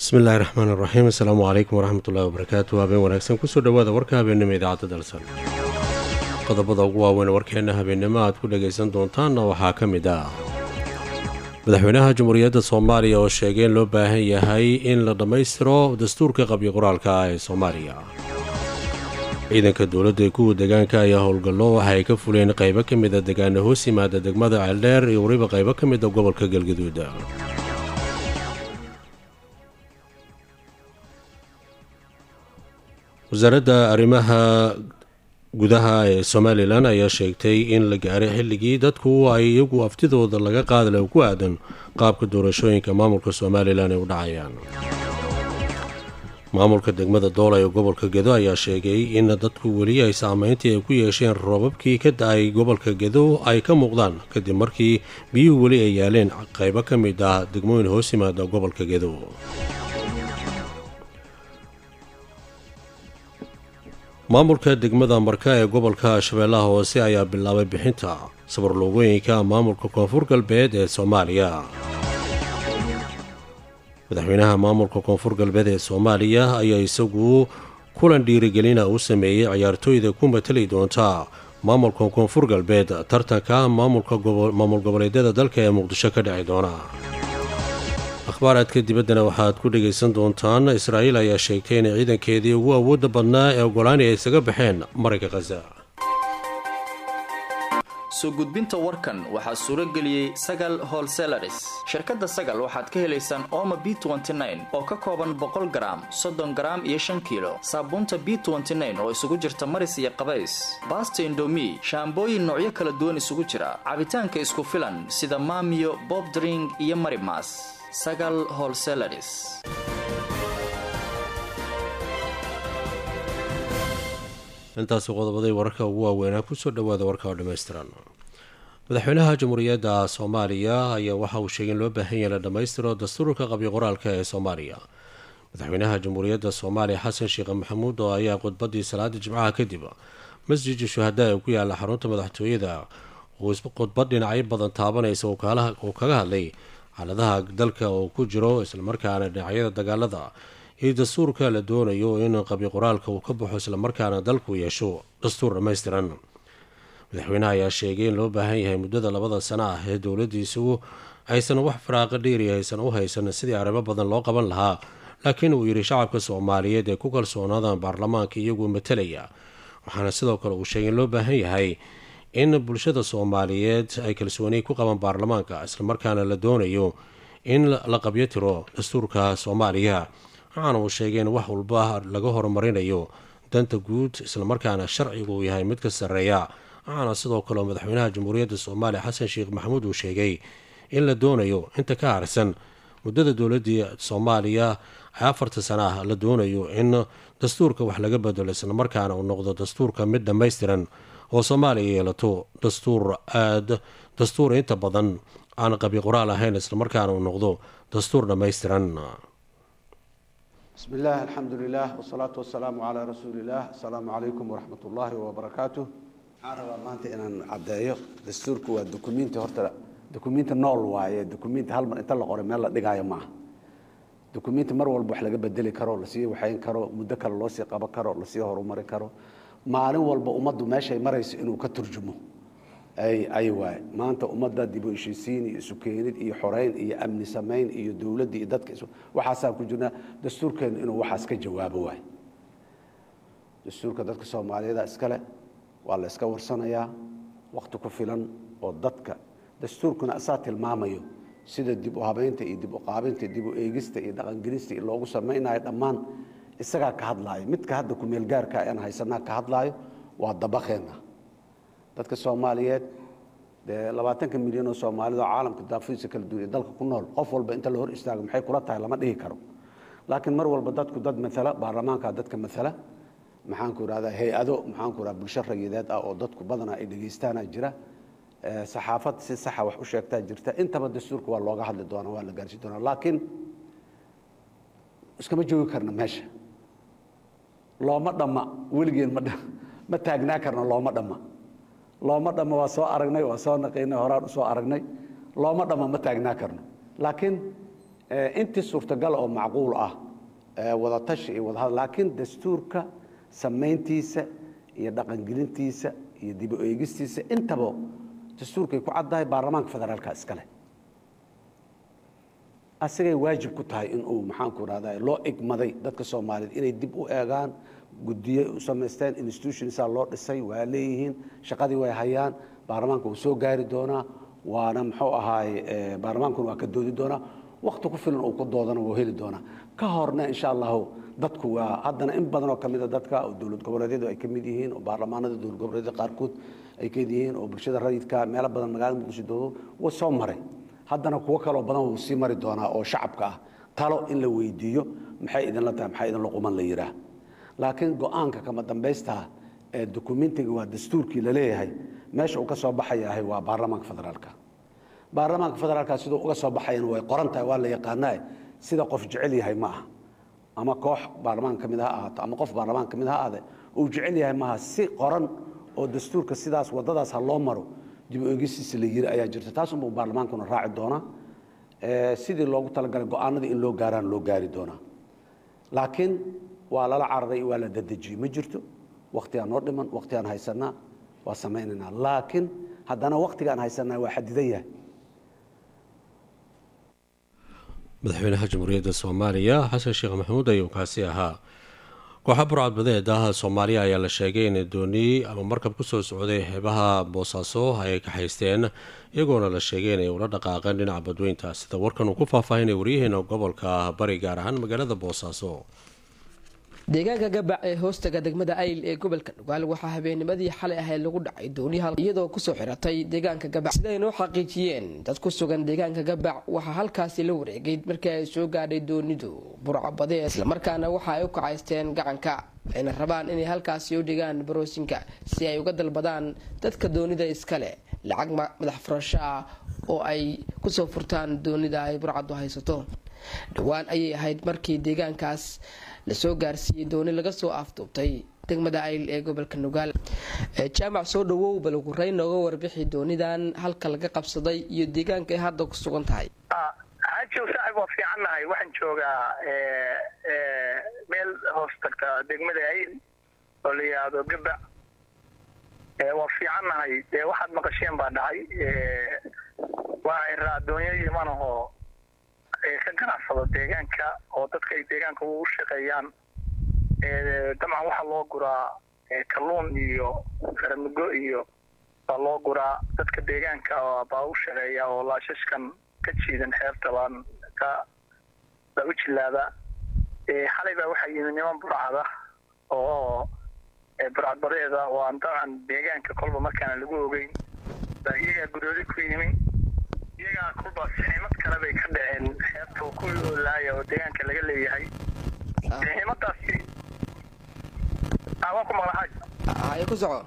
bismillahi raxmaan iraxiim assalaamu calaykum waraxmatullahi wabarakaatu habeen wanaagsan kusoo dhowaada warka habeennimo idaacadda dalsan qodobada ugu waaweyn warkeenna habeennimo aad ku dhagaysan doontaanna waxaa ka mid ah madaxweynaha jamhuuriyadda soomaaliya oo sheegay in loo baahan yahay in la dhammaystiro dastuurka qabyo qoraalka ah ee soomaaliya ciidanka dowladda ee kuwa deegaanka ayaa howlgallo waxa ay ka fuleen qaybo ka mida degaana hoos yimaada degmada ceeldheer iyo weliba qaybo ka mida gobolka galgaduud wasaaradda arrimaha gudaha ee somalilan ayaa sheegtay in la gaaray xilligii dadku ay iyagu aftidooda laga qaadala ku aadan qaabka doorashooyinka maamulka somalilan ay u dhacayaan maamulka degmada doola ee gobolka gedo ayaa sheegay in dadku weli ay saameyntii ay ku yeesheen roobabkii ka da-ay gobolka gedo ay ka muuqdaan kadib markii biyuhu weli ay yaaleen qaybo ka mid ah degmooyin hoos yimaada gobolka gedo maamulka degmada marka ee gobolka shabeellaha hoose ayaa bilaabay bixinta sabarloogooyinka maamulka koonfur galbeed ee soomaaliya madaxweynaha maamulka koonfur galbeed ee soomaaliya ayaa isagu kulan dhiirigelina u sameeyey ciyaartooyda ku matali doonta maamulka koonfur galbeed tartanka maamul goboleedyada dalka ee muqdisho ka dhici doona akhbaaraadka dibaddana waxaad ku dhagaysan doontaan israa'iil ayaa sheegtay inay ciidankeedii ugu awoodda badnaa ee ogolaani ay isaga baxeen marayka khaza soo gudbinta warkan waxaa suuro geliyey sagal holselaris shirkadda sagal waxaad ka helaysaan ooma b oo ka kooban boqol garaam soddon garaam iyo shan kiilo saabuunta b oo isugu jirta maris iyo qabays baasta indomi shaambooyin noocyo kala duwan isugu jira cabitaanka isku filan sida maamiyo bobdring iyo marimas sagal holselaris intaasi qodobaday wararka ugu waaweynaa kusoo dhowaada warka oo dhammaystiran madaxweynaha jamhuuriyadda soomaaliya ayaa waxa uu sheegay in loo baahan yahay la dhammaystiro dastuurka qabyo qoraalka ee soomaaliya madaxweynaha jamhuuriyadda soomaaliya xasan sheekh maxamuud oo ayaa khudbadii salaada jimcaha kadib masjidka shuhadaa ee ku yaala xarunta madaxtooyada khudbad dhinacyo badan taabanaysa uu kaga hadlay xaaladaha dalka oo ku jiro islamarkaana dhinacyada dagaalada iyo dastuurka la doonayo in qabyo qoraalka uu ka baxo islamarkaana dalku yeesho dastuur dhammaystiran madaxweynaha ayaa sheegay in loo baahan yahay muddada labada sano ah ee dowladiisu aysan wax faraaqa dheeri aysan u haysan sidii arrimo badan loo qaban lahaa laakiin uu yidhi shacabka soomaaliyeed ee ku kalsoonaadaan baarlamaanka iyagoo matalaya waxaana sidoo kale uu sheegay in loo baahan yahay in bulshada soomaaliyeed ay kalsooni ku qabaan baarlamaanka islamarkaana la doonayo in la qabyo tiro dastuurka soomaaliya waxaana uu sheegay in wax walba laga horumarinayo danta guud islamarkaana sharcigu uu yahay mid ka sarreeya waxaana sidoo kale madaxweynaha jamhuuriyadda soomaaliya xasan sheekh maxamuud uu sheegay in la doonayo inta ka harsan muddada dowladii soomaaliya afarta sana ah la doonayo in dastuurka wax laga bedelo islamarkaana uu noqdo dastuurka mid dhammaystiran oo soomaaliya yeelato dastuur aad dastuur inta badan aan qabyo qoraal ahayn islamarkaana uu noqdo dastuur dhammaystiran bismi illah alxamdu lilah wsalaatu wasalaamu calaa rasuuli illah asalaamu calaykum waraxmat ullaahi wabarakaatu waxaan rabaa maanta inaan caddeeyo dastuurku waa dukumiinti horta dukumiinti nool waaye dukumiinti hal mar inta la qoray meel la dhigaayo maaha dukumiinti mar walba wax laga bedeli karo lasii waxayn karo muddo kale loo sii qaban karo lasii horumari karo maalin walba ummaddu meeshay marayso inuu ka turjumo ay waaye maanta ummadda dibu heshiisiin iyo isukeenid iyo xoreyn iyo amni samayn iyo dowladda iyo dadka waxaasaan ku jirnaa dastuurkeennu inuu waxaas ka jawaabo waaye dastuurka dadka soomaaliyeeda iskale waa la iska warsanayaa wakti ku filan oo dadka dastuurkuna asaa tilmaamayo sida dib u habeynta iyo dib u qaabinta dib u eegista iyo dhaqangelista iyo loogu samaynayo dhammaan isagaa ka hadlaayo midka hadda kumeel gaarka aan haysanaa ka hadlaayo waa dabaqeenna dadka soomaaliyeed dee labaatanka milyan oo soomaalida oo caalamka daafiisa kala duwan ee dalka ku nool qof walba inta la hor istaago maxay kula tahay lama dhihi karo laakiin mar walba dadku dad maala baarlamaanka dadka maala maxaanku irahdaa hay-ado maxaanku irahda bulsho rayideed ah oo dadku badanaa ay dhegaystaana jira saxaafad si saxa wax u sheegtaa jirta intaba dastuurka waa looga hadli doonaa waa la gaarsiin doonaa laakiin iskama joogi karna meesha looma dhamma weligeen ma ma taagnaa karna looma dhamma looma dhamma waa soo aragnay waa soo naqaynay horaan usoo aragnay looma dhamma ma taagnaa karno laakiin intii suurtagal oo macquul ah wadatashi iyo wadahadal laakiin dastuurka samayntiisa iyo dhaqangelintiisa iyo dib u eegistiisa intaba dastuurkay ku caddahay baarlamaanka federaalka iskale asagay waajib ku tahay inuu maxaanku rahda loo igmaday dadka soomaaliyeed inay dib u eegaan guddiye u samaysteen institutionsaa loo dhisay waa leeyihiin shaqadii way hayaan baarlamaanka wuu soo gaari doonaa waana muxuu ahaay baarlamaankuna waa ka doodi doonaa wakti ku filan uu ku doodana wuu heli doonaa ka horna insha allahu dadku waa haddana in badan oo kamida dadka oo dowlad goboleedyadu ay ka mid yihiin oo baarlamaanada dowlad goboleedyada qaarkood ay ka mid yihiin oo bulshada rayidka meelo badan magaalada muqdisho doodo wuu soo maray haddana kuwo kaloo badan wuu sii mari doonaa oo shacabka ah talo in la weydiiyo maxay idinla tahay maxay idinla quman la yidhaah laakiin go-aanka kama dambaystaa ee dokumentiga waa dastuurkii la leeyahay meesha uu ka soo baxayahay waa baarlamaanka federaalka baarlamaanka federaalka siduu uga soo baxayana way qoran tahay waa la yaqaanaa sida qof jecel yahay ma aha ama koox baarlamaan ka mid ha ahaato ama qof baarlamaan ka mid ha ahaade uu jecel yahay maaha si qoran oo dastuurka sidaas waddadaas ha loo maro dib u eegisiisa la yiri ayaa jirta taasunbuu baarlamaankuna raaci doonaa sidii loogu talagalay go-aanadii in loo gaaraan loo gaari doonaa laakiin waa lala cararay waa la dadejiyey ma jirto waktigaan noo dhiman waktigaan haysanaa waa samaynaynaa laakiin haddana waktigaan haysanaa waa xadidan yahay madaxweynaha jamhuuriyadda soomaaliya xasan sheekh maxamuud ayuu kaasi ahaa kooxa burcadbadeed ah soomaaliya ayaa la sheegay inay dooniyey ama markab kusoo socday xeebaha boosaaso ay kaxaysteen iyagoona la sheegay inay ula dhaqaaqeen dhinaca badweynta sida warkan uu ku faahfaahinay waryaheena gobolka bari gaar ahaan magaalada boosaaso deegaanka gabac ee hoostaga degmada ayl ee gobolka dhugaal waxaa habeennimadii xalay ahayd lagu dhacay dooniyaha iyadoo kusoo xiratay deegaanka gabac siday noo xaqiijiyeen dad ku sugan deegaanka gabac waxaa halkaasi la wareegay markii ay soo gaadhay doonidu burcabadee islamarkaana waxa ay u kacaysteen gacanka ayna rabaan inay halkaasi u dhigaan baroosinka si ay uga dalbadaan dadka doonida iskale lacag madax furasho ah oo ay kusoo furtaan doonida ay burcadu haysato dhowaan ayay ahayd markii deegaankaas lasoo gaarsiiyey dooni laga soo afduubtay degmada ayl ee gobolka nugaal jaamac soo dhawow balgureyn nooga warbixi doonidan halka laga qabsaday iyo deegaanka ay hadda ku sugan tahay xaajiw saaxib waa fiicannahay waxaan joogaa meel hoos tagta degmada ayl oo la yidhaahdo gabac waa fiicannahay dee waxaad maqasheen baa dhahay waa iraa doonyo imanahoo ka ganacsado deegaanka oo dadka ay deegaanka u shaqeeyaan dabcan waxaa loo guraa kalluun iyo faramugo iyo baa loo guraa dadka deegaanka baa u shaqeeya oo laashashkan ka jiidan xeebta baan ka baa u jilaada xalay baa waxaa yimid niman burcada oo burcadbadeeda oo aan dabcan deegaanka kolba markaana lagu ogeyn baa iyagaa gudoodi ku yimi iyagaa kolba saxiimad kale bay ka dhaceen xeebta oo kuwii oolaaya oo deegaanka laga leeyahay saxiimadaasi waa ku maqlaxaaj haye ku soco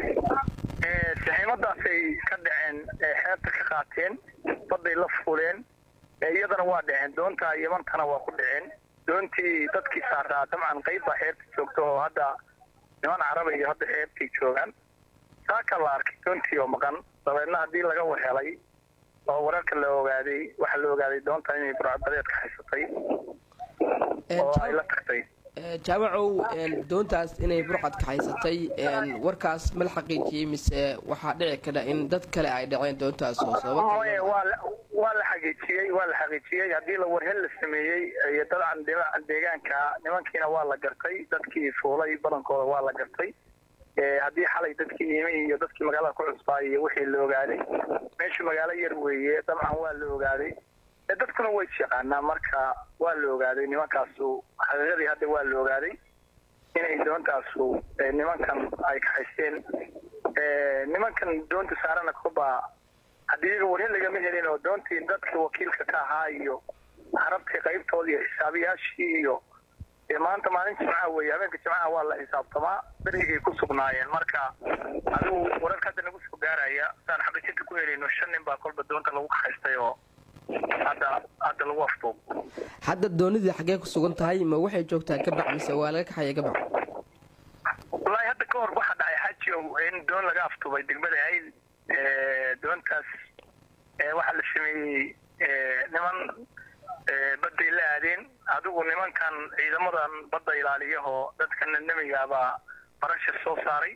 saxiimadaasay ka dhaceen xeebta ka qaateen badday la fuuleen iyadana waa dhaceen doonta yamantana waa ku dhaceen doontii dadkii saaraa dabcan qayb baa xeebta joogta oo hadda niman caraba iyo hadda xeebtay joogaan saaka la arkay doontii oo maqan dabeedna haddii laga wahelay oo wararka la ogaaday waxaa la ogaaday doonta inay burcadbadeedka haysatay oo ay la tagtay jaamacow doontaas inay burcadka haysatay warkaas ma la xaqiijiyey mise waxaa dhici kara in dad kale ay dhaceen doontaas oo sababa waa la xaqiijiyey waa la xaqiijiyey haddii la warhel la sameeyey iyo dabcan deegaanka nimankiina waa la gartay dadkii fuulay badankooda waa la gartay haddii xalay dadkii imi iyo dadkii magaalada ku cusbaa iyo wixii la ogaaday meeshu magaalo yar weeye dabcan waa la ogaaday dadkuna way isyaqaanaa marka waa la ogaaday nimankaasu xaqiiqadii hadda waa la ogaaday inay doontaasu nimankan ay kaxaysteen nimankan doonta saarana koba haddii iyaga warhin lagama helin oo doontii dadka wakiilka ka ahaa iyo carabtii qaybtoodii iyo xisaabiyaashii iyo maanta maalin jimcaha weeye habeenka jimcaha waa la xisaabtamaa berigay ku sugnaayeen marka adigu wararka hadda nagu soo gaaraya saan xaqiijinta ku helayno shan nin baa kolba doonta lagu kaxaystay oo hadda hadda lagu afduub hadda doonidii xaggee ku sugan tahay ma waxay joogtaa gabac mise waa laga kaxaya gabac wallaahi hadda ka hor waxaa dhacay xaaji in doon laga afduubay degmada ayl doontaas waxaa la sameeyey niman badday la aadeen adigu nimankan ciidamadan badda ilaaliyahoo dadka namigaabaa barashar soo saaray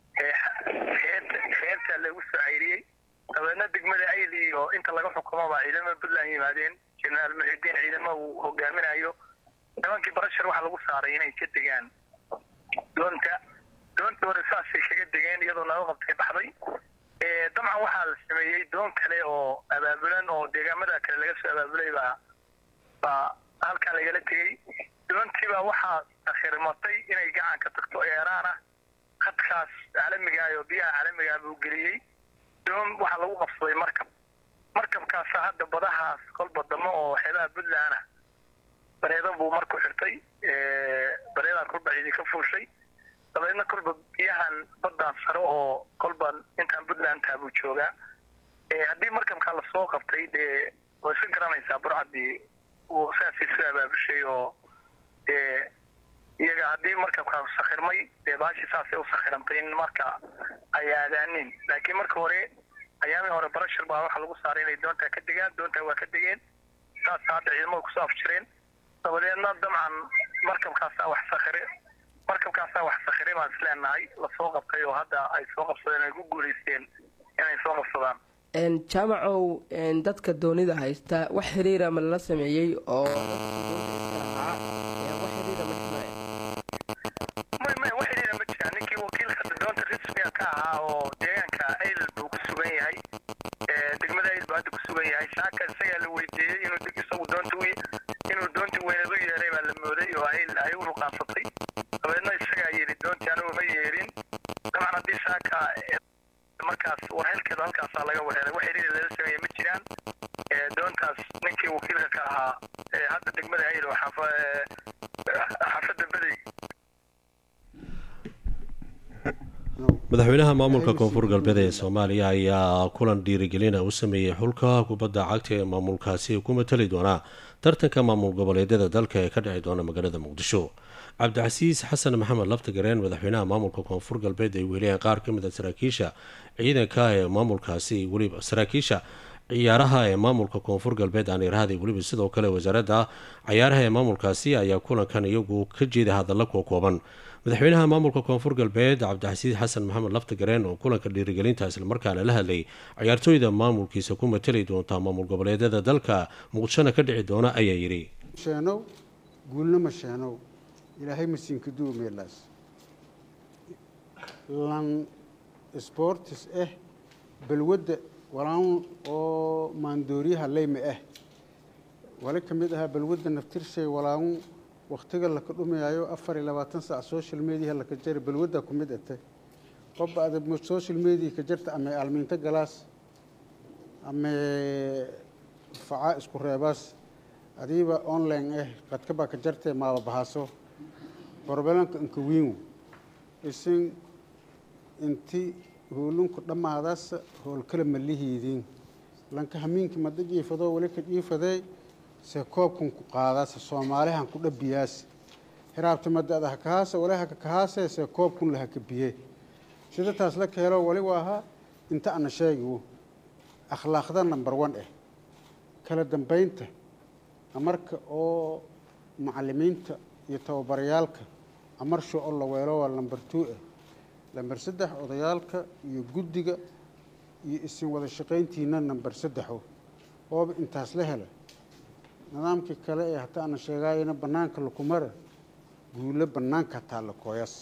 xeebtaa lagu soo cayriyey dabeedna degmada ayl iyo inta laga xukumaba ciidamada puntland yimaadeen jenaraal muxidiin ciidama uu hogaaminayo nimankii barashar waxaa lagu saaray inay ka degaan doonta doonta hore saasay kaga degeen iyadoo naga qabtay baxday dabcan waxaa la sameeyey doon kale oo abaabulan oo deegaamada kale laga soo abaabulay baa baa halkaa lagala tegey doontiibaa waxaa akhirmatay inay gacanka tagto eeraan ah khadkaas caalamiga oo biyaha caalamigaa buu geliyey doon waxaa lagu qabsaday markab markabkaasa hadda badahaas kolba damo oo xeebaha puntland ah bareeda buu marku xirtay bareedaa kolba ciidi ka fuushay dabeedna kolba biyahan baddaan sare oo kolba intaan puntland taa buu joogaa haddii markabkaa lasoo qabtay dee way iska garanaysaa burcadii uu saasay soo abaabushay oo dee iyaga haddii markabkaa sakhirmay dee baashii saasay u sakhirantay in marka ay aadaanin laakiin marka hore ayaamii hore barashar baa waxaa lagu saaray inay doontaa ka degaan doontaa waa ka degeen saasa hadda ciidamada kusoo afjireen dabadeedna dabcan markabkaasaa wax sakhire markabkaasaa wax sakhire baan isleenahay lasoo qabtay oo hadda ay soo qabsadeen ay ku guulaysteen inay soo qabsadaan jaamacow dadka doonida haysta wax xiriira ma lala sameeyey oo may may wax xiriira ma jiraan ninkii wakiilka doonta rasmiga ka ahaa oo deegaanka ayl buu ku sugan yahay degmada ayl buu hadda ku sugan yahay saaka isagaa la weydiiyey inuu deg isagu doonta u inuu doonta weyneed u yeeray baa la mooday oo ayl ay u ruqaansatay dabeedna isagaa yidhi doontii anigu ma yeerin dabcan haddii saaka markaas warhelkeeda halkaasaa laga wareeray wax xiriir lala sameeye ma jiraan doontaas ninkii wakiilka ka ahaa hadda degmada ayl oo xaafadda bedey madaxweynaha maamulka koonfur galbeed ee soomaaliya ayaa kulan dhiirigelina u sameeyey xulka kubadda cagta ee maamulkaasi ku matali doonaa tartanka maamul goboleedyada dalka ee ka dhici doona magaalada muqdisho cabdicasiis xasan maxamed laftagareen madaxweynaha maamulka koonfur galbeed ay weliyeen qaar ka mid a saraakiisha ciidanka ee maamulkaasi weliba saraakiisha ciyaaraha ee maamulka koonfur galbeed aan irahday weliba sidoo kale wasaaradda cayaaraha ee maamulkaasi ayaa kulankan iyagu ka jeeda hadalla kuwa kooban madaxweynaha maamulka koonfur galbeed cabdixasiis xasan maxamed laftagareen oo kulanka dhiirigelinta islamarkaana la hadlay ciyaartooyda maamulkiisa ku matali doonta maamul goboleedyada dalka muqdishona ka dhici doona ayaa yidhi sheenow guulnama sheenow ilaahay masiinka duumeelaas lan sportis ah balwadda walaan oo maandooriyaha leyma ah wali ka mid ahaa balwadda naftirshay walaan waktiga laka dhumiyaayo afar iyo labaatan saac social mediaha laka jari balwadda ku mid ate qobba ada social media ka jarta ama aalmiinto galaas ama facaa isku reebaas adiiba online ah qadka baa ka jartee maaba bahaaso borbalanka inka wiingu isin inti hoolunku dhammaadaasa howlkala ma lihiidiin lanka hamiinki mada jiifadoo wali ka jiifadee se koobkan ku qaadaase soomaalihan ku dhabiyaase hiraabta madada hakahaase wali haka kahaase se koobkun la haka biye sida taas la keelo wali waahaa inta ana sheegiwo akhlaaqda number one ah kala dambeynta amarka oo macalimiinta iyo tababarayaalka amarsho oo la weelo waa number two ah lamber saddex odayaalka iyo guddiga iyo isin wada shaqayntiina number saddexo ooba intaas la hela nidaamkii kale ee hata ana sheegaayana bannaanka lakumara guulo bannaanka hataa la kooyas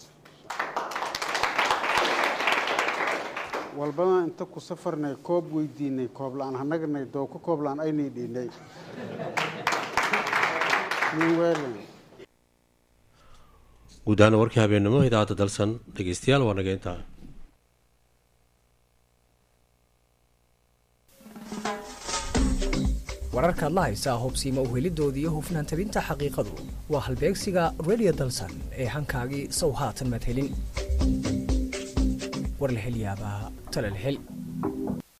walbadaan inta ku safarnay koob weydiinay koob la-aan hanagnay dooka koob la-aan aynay dhiinay guud ahaan warkii habeennimo idaacadda dalsan dhegeystayaal waa naga intaa wararkaad la haysaa hubsiima uhelidoodii iyo hufnaan tabinta xaqiiqadu waa halbeegsiga radio dalsan ee hankaagii sow haatan madhelin warlahelyaabaha talalhel